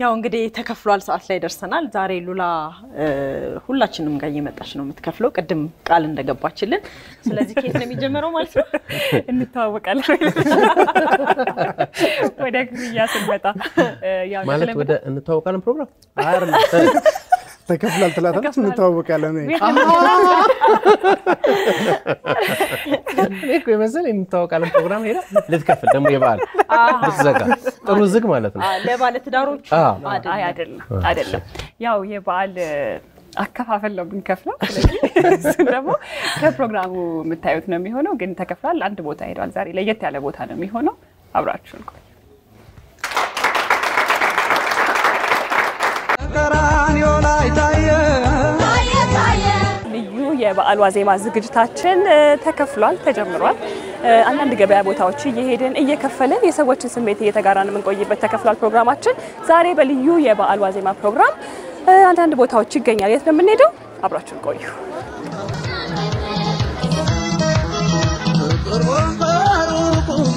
ያው እንግዲህ ተከፍሏል ሰዓት ላይ ደርሰናል። ዛሬ ሉላ ሁላችንም ጋር እየመጣች ነው የምትከፍለው፣ ቅድም ቃል እንደገባችልን። ስለዚህ ከየት ነው የሚጀመረው ማለት ነው? እንተዋወቃለን ወደ ክፍያ ስንመጣ ያው ማለት የተለመደ- ወደ እንተዋወቃለን ፕሮግራም ተከፍላል ትላታለች፣ እንተዋወቃለን። እኔ እኮ የመሰለኝ እንተዋወቃለን ፕሮግራም ሄዳ ልትከፍል ደግሞ የበዓል ልትዘጋ ጥሩ ዝግ ማለት ነው። አ፣ ለባለትዳሮቹ አዎ። አይ አይደለም አይደለም። ያው የበዓል አከፋፈል ነው የምንከፍለው። ስለዚህ እሱን ደግሞ ከፕሮግራሙ የምታዩት ነው የሚሆነው። ግን ተከፍሏል። አንድ ቦታ ሄዷል። ዛሬ ለየት ያለ ቦታ ነው የሚሆነው። አብራችሁን ቆዩ። ቀራንዮ ላይ ታየ ልዩ የበዓል ዋዜማ ዝግጅታችን እ፣ ተከፍሏል፣ ተጀምሯል። እ፣ አንዳንድ ገበያ ቦታዎች እየሄድን እየከፈልን የሰዎችን ስሜት እየተጋራን የምንቆይበት ተከፍሏል ፕሮግራማችን። ዛሬ በልዩ የበዓል ዋዜማ ፕሮግራም እ፣ አንዳንድ ቦታዎች ይገኛል። የት ነው የምንሄደው? አብራችሁን ቆዩ። ቅርቡን በሩቁም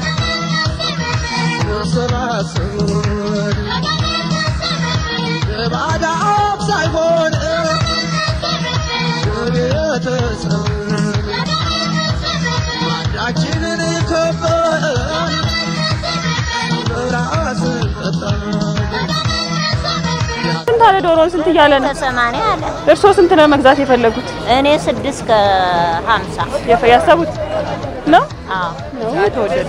ተሰባሰቡን የባዳ አፍ ሳይሆን የቤተሰብ ማዳችንን ከበን በራስ ጠጣን ስንት አለ ዶሮን? ስንት እያለ ነው? ከሰማንያ አለ። እርስዎ ስንት ነው መግዛት የፈለጉት እኔ ስድስት ከሀምሳ የፈ- ያሰቡት ነው? አዎ። ነው የተወደደ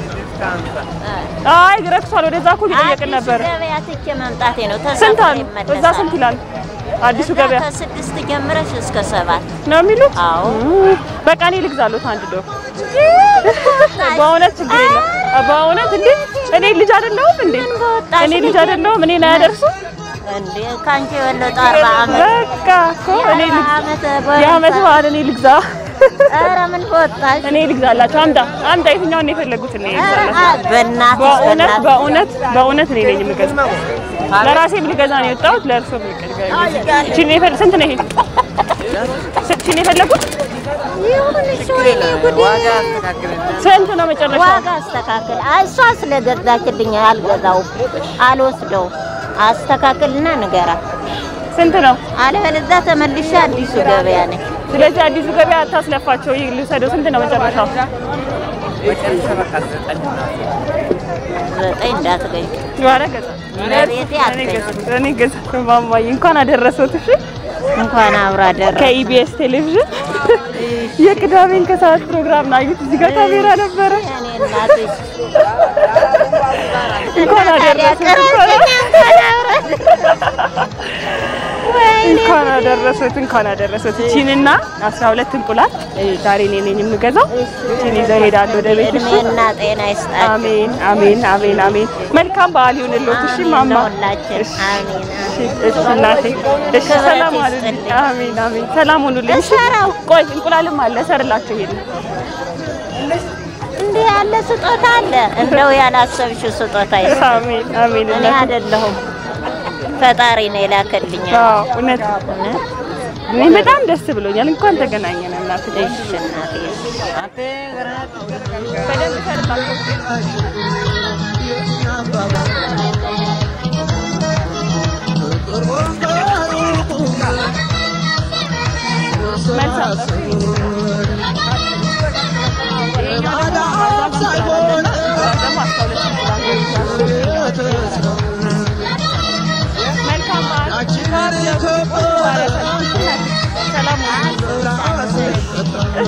አይ ረክሷል። ወደዛ እኮ እየጠየቅን አዲሱ ነበር። ገበያ ትቼ መምጣቴ ነው። ስንት ተሳፍሬ አሉ? እመለሳለሁ። እዛ ስንት ይላል? አዲሱ እዛ ገበያ ከስድስት ጀምረሽ እስከ ሰባት ነው የሚሉት? አዎ። በቃ እኔ ልግዛሎት አንድ ዶሮ። በእውነት ችግር የለም። በእውነት እንዴ እኔ ልጅ አይደለሁም እንዴ? በወጣሽ እኔ ልጅ ልጅ አይደለሁም? እኔን አያደርሱ? እንዴ ከአንቺ የበለጠ አርባ ዓመት በቃ እኮ እኔ ልግ- ዓመት የዓመት በዓል እኔ ልግዛ ኧረ ምን በወጣሽ እኔ ልግዛላቸው። አምጣ አምጣ። የትኛውን ነው የፈለጉት? እኔ ኧረ ልግዛላቸው። በእናትሽ በእውነት በእናትሽ በእውነት በእውነት እኔ ነኝ የምገዛው። ለራሴም ልገዛ ነው የወጣሁት። ለእርሶ እቺን ነው የፈለ- ስንት ነው ይሄ? እቺን ነው የፈለጉት? ይሁን እሺ ወይኔ ጉዴ ስንት ነው መጨረሻው? ዋጋ አስተካክል። አይ እሷ ስለገዛችልኝ አልገዛውም፣ አልወስደውም። አስተካክልና ንገራት፣ ስንት ነው? አለበለዚያ ተመልሼ አዲሱ ገበያ ነኝ። ስለዚህ አዲሱ ገበያ አታስለፋቸው። ይህ ልውሰደው። ስንት ነው መጨረሻው? ዘጠኝ እንዳትገኝ ኧረ ገዛ ለቤቴ እኔ አትገኝ። ገዛ እኔ ገዛ ማማዬ እንኳን አደረሰት። እሺ እንኳን አብራ ደረ ከኢቢኤስ ቴሌቪዥን የቅዳሜን ከሰዓት ፕሮግራም ነው አዩት። እዚህ ጋር ካሜራ ነበረ። እኔ እናትሽ እንኳን አደረሰት። እንኳን አደረሰት። እንኳን አደረሰት። እቺንና 12 እንቁላል ዛሬ እኔ ነኝ የምገዛው። እቺን ይዘው እሄዳለሁ ወደ ቤት። እሺ እድሜና ጤና ይስጣችሁ አሜን አሜን አሜን አሜን። መልካም በዓል ይሁንልዎት። እሺ ማማ። ለሁላችን። እሺ አሜን እሺ እሺ እናቴ። እሺ ክብረት ሰላም አሉልኝ። ይስጥልኝ። አሜን አሜን። ሰላም ሁኑልኝ። እሺ እሰራው። ቆይ እንቁላልም አለ እሰርላቸው ይሄን እንዲህ ያለ ስጦታ አለ። እንደው ያላሰብሽው ስጦታ ይስጥ። አሜን አሜን። እኔ እናቴ አይደለሁም ፈጣሪ ነው የላከልኝ። አዎ እውነት እውነት? እኔ በጣም ደስ ብሎኛል። እንኳን ተገናኘን እናቴ። እሺ እናቴ እሺ። በደንብ ሰርላቸው። ቅርቡን በሩቁም ተሰባሰቡን የባዳ አፍ ሳይሆን ደግሞ አስራ ሁለት እንቁላል የቤተሰብ መልካም በዓል። ማዳችንን ከበን ሰላም ሁኑ። በራስ ጠጣን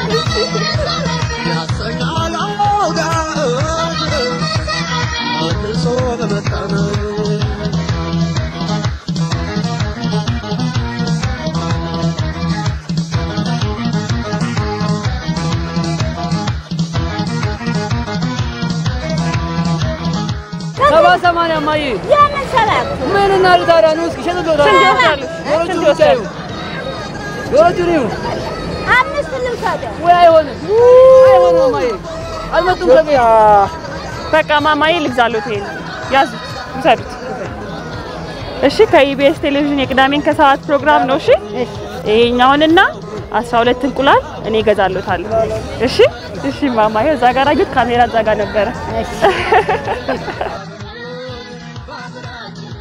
ያሰኛል አውዳት መልሶ በመጣን ሰባ ሰማንያ እማዬ ያንን ሰባት ምን እናድርግ ታዲያ? ኑ እስኪ ሸጥልዎታል። ስንት ይወስዳሉ? ዶሮቹን ስንት ብቻ ይወስዳሉ? ይሁን። ዶሮቹን ይሁን። አምስት ልውሰደው። ወይ አይሆንም፣ አይሆንም እማዬ አልመጡም ከቤት። በቃ ማማዬ ልግዛሎት ይሄን ያዙት፣ ውሰዱት። እሺ ከኢቢኤስ ቴሌቪዥን የቅዳሜን ከሰዓት ፕሮግራም ነው። እሺ ይሄኛውንና 12 እንቁላል እኔ እገዛሎታለሁ። እሺ እሺ ማማዬ እዛ ጋር አዩት፣ ካሜራ እዛ ጋር ነበረ።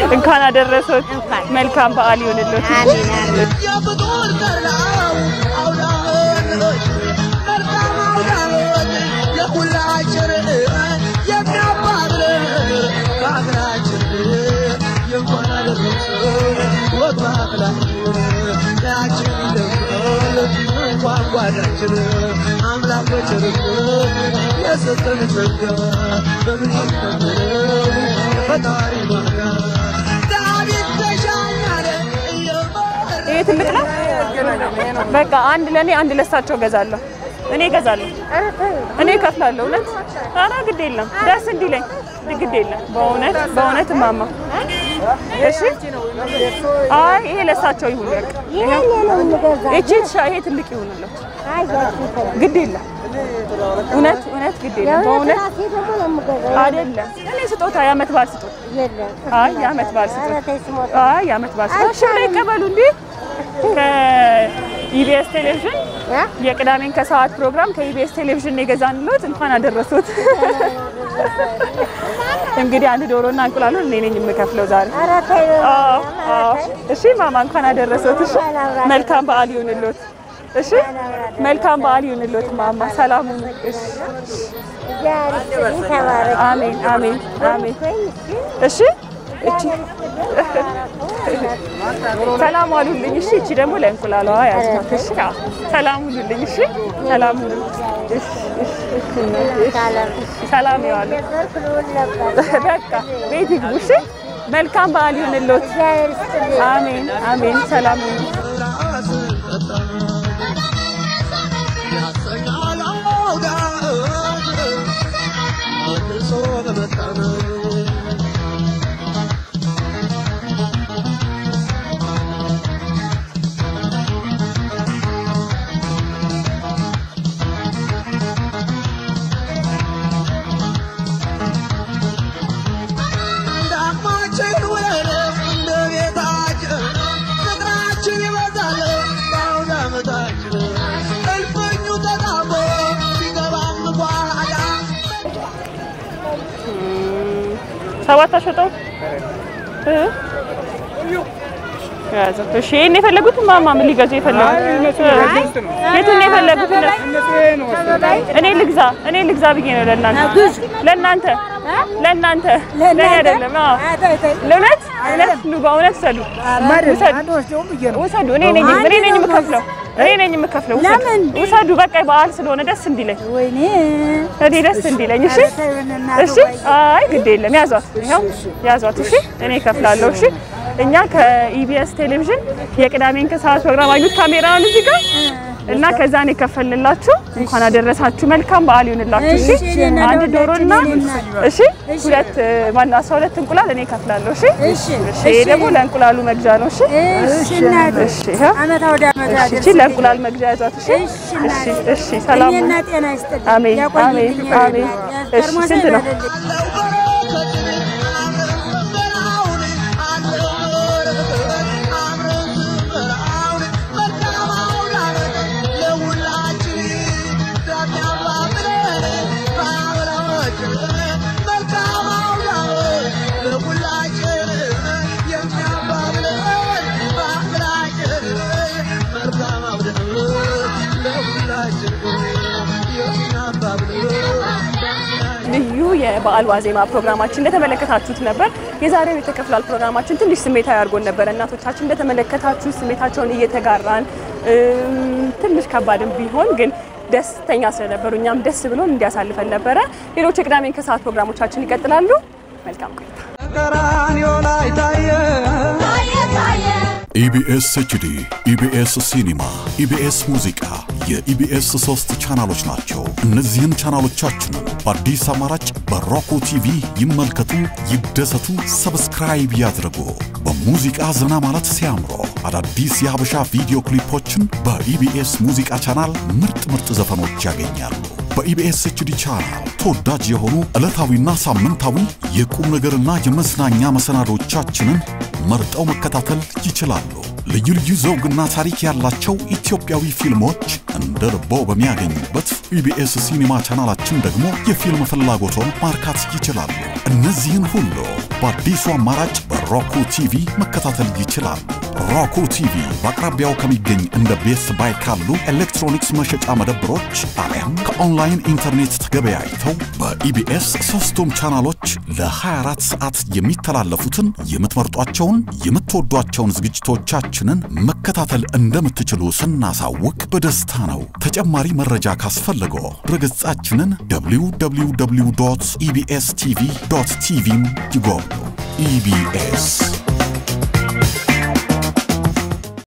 እንኳን አደረሶት። መልካም በዓል ይሁንልዎት። አሜን አሜን። የፍጡር ጠራው አውዳመት መልካም አውዳመት የሁላችን የሚያባብለን በሀገራችን የእንኳን አደረሰን ወግ ባህላችን ያችን ደምቀን እንኳን ጓዳችን አምላክ በቸርነት የሰጠን ጸጋ በምን ይከበረው ፈጣሪ ማጋ ዳዊት ተሻኛለ እየመረ ይሄ ትልቅ ነው። በቃ አንድ ለኔ አንድ ለሳቸው ገዛለሁ። እኔ እገዛለሁ። እኔ እከፍላለሁ። እውነት ኧረ ግድ የለም ደስ እንዲለኝ ግድ የለም። በእውነት በእውነት እማማ እሺ። አይ ይሄ ለሳቸው ይሁን በቃ እቺ ይሄ ትልቅ ይሁንለት። ግድ የለም እውነት እውነት ግድ የለም በእውነት አይደለም። እኔ ስጦታ የዓመት በዓል ስጦታ አይ የዓመት በዓል ስጦታ አይ የዓመት በዓል ስጦታ እሺ ብለው ይቀበሉ እንዴ ከኢቢኤስ ቴሌቪዥን የቅዳሜን ከሰዓት ፕሮግራም ከኢቢኤስ ቴሌቪዥን የገዛንሎት እንኳን አደረሱት። እንግዲህ አንድ ዶሮና እንቁላሉን እኔ ነኝ የምከፍለው ዛሬ። አዎ አዎ። እሺ ማማ እንኳን አደረሱት። እሺ መልካም በዓል ይሁንልዎት። እሺ መልካም በዓል ይሁንልዎት ማማ። ሰላም ሁኑ። እሺ አሜን አሜን አሜን። እሺ እቺ ሰላም ዋሉልኝ። እሺ እቺ ደግሞ ለእንቁላሏ ያዝናት። እሺ አዎ። ሰላም ሁኑልኝ። እሺ ሰላም ሁኑ። እሺ እሺ እሺ ሰላም ይዋሉ። በቃ ቤት ይግቡ። እሺ መልካም በዓል ይሁንልዎት። አሜን አሜን። ሰላም ሁኑ። ራስ ጠጣ ያሰኛል አውዳት መልሶ በመጣን ዳማችን ወደ እንደ ቤታችን ፍቅራችን ይበዛል በአውደ ዓመታችን እልፍኙ ተጣቦ ሲገባም ጓዳ ሰባት አሸጠው እ ያዘው። እሺ ይሄን የፈለጉት ማማ ምን ሊገዙ የፈለጉት የቱን ነው የፈለጉት? እነሱ እኔ ልግዛ እኔ ልግዛ ብዬ ነው ለእናንተ ለእናንተ ለእናንተ ለእኔ አይደለም። አዎ ለእውነት እውነት ኑ በእውነት ውሰዱ ውሰዱ ውሰዱ። እኔ ነኝ እኔ ነኝ የምከፍለው እኔ ነኝ የምከፍለው። ውሰዱ ውሰዱ። በቃ በዓል ስለሆነ ደስ እንዲለኝ እኔ ደስ እንዲለኝ። እሺ እሺ። አይ ግድ የለም ያዟት፣ ይኸው ያዟት። እሺ እኔ እከፍላለሁ። እሺ እኛ ከኢቢኤስ ቴሌቪዥን የቅዳሜን ከሰዓት ፕሮግራም አዩት ካሜራውን እዚህ ጋር እና ከዛ ነው የከፈልንላችሁ። እንኳን አደረሳችሁ። መልካም በዓል ይሁንላችሁ። እሺ አንድ ዶሮና እሺ ሁለት ማነው አስራ ሁለት እንቁላል እኔ እከፍላለሁ። እሺ እሺ ይሄ ደግሞ ለእንቁላሉ መግዣ ነው። እሺ እሺ ይኸው እሺ እቺ ለእንቁላል መግዣ ያዟት። እሺ እሺ እሺ ሰላም ሁኑ። አሜን አሜን አሜን። እሺ ስንት ነው? ልዩ የበዓል ዋዜማ ፕሮግራማችን እንደተመለከታችሁት ነበር። የዛሬው የተከፍላል ፕሮግራማችን ትንሽ ስሜታዊ አድርጎን ነበረ። እናቶቻችን እንደተመለከታችሁ ስሜታቸውን እየተጋራን እም፣ ትንሽ ከባድም ቢሆን ግን ደስተኛ ስለነበሩ እኛም ደስ ብሎን እንዲያሳልፈን ነበረ። ሌሎች የቅዳሜን ከሰዓት ፕሮግራሞቻችን ይቀጥላሉ። መልካም ቆይታ። ቀራንዮ ላይ ታየ ኢቢኤስ ኤችዲ፣ ኢቢኤስ ሲኒማ፣ ኢቢኤስ ሙዚቃ የኢቢኤስ ሶስት ቻናሎች ናቸው። እነዚህን ቻናሎቻችንን በአዲስ አማራጭ በሮኮ ቲቪ ይመልከቱ፣ ይደሰቱ፣ ሰብስክራይብ ያድርጉ። በሙዚቃ ዘና ማለት ሲያምሮ አዳዲስ የሀበሻ ቪዲዮ ክሊፖችን በኢቢኤስ ሙዚቃ ቻናል ምርጥ ምርጥ ዘፈኖች ያገኛሉ። በኢቢኤስ ኤችዲ ቻናል ተወዳጅ የሆኑ ዕለታዊና ሳምንታዊ የቁም ነገርና የመዝናኛ መሰናዶቻችንን መርጠው መከታተል ይችላሉ። ልዩ ልዩ ዘውግና ታሪክ ያላቸው ኢትዮጵያዊ ፊልሞች እንደ ልቦ በሚያገኙበት ኢቢኤስ ሲኒማ ቻናላችን ደግሞ የፊልም ፍላጎቶን ማርካት ይችላሉ። እነዚህን ሁሉ በአዲሱ አማራጭ በ በሮኩ ቲቪ መከታተል ይችላሉ። ሮኩ ቲቪ በአቅራቢያው ከሚገኝ እንደ ቤስት ባይ ካሉ ኤሌክትሮኒክስ መሸጫ መደብሮች አሊያም ከኦንላይን ኢንተርኔት ተገበያይተው በኢቢኤስ ሶስቱም ቻናሎች ለ24 ሰዓት የሚተላለፉትን የምትመርጧቸውን የምትወዷቸውን ዝግጅቶቻችንን መከታተል እንደምትችሉ ስናሳውቅ በደስታ ነው። ተጨማሪ መረጃ ካስፈለገው ድረገጻችንን www ኢቢኤስ ቲቪ ቲቪን ይጎብኙ። ኢቢኤስ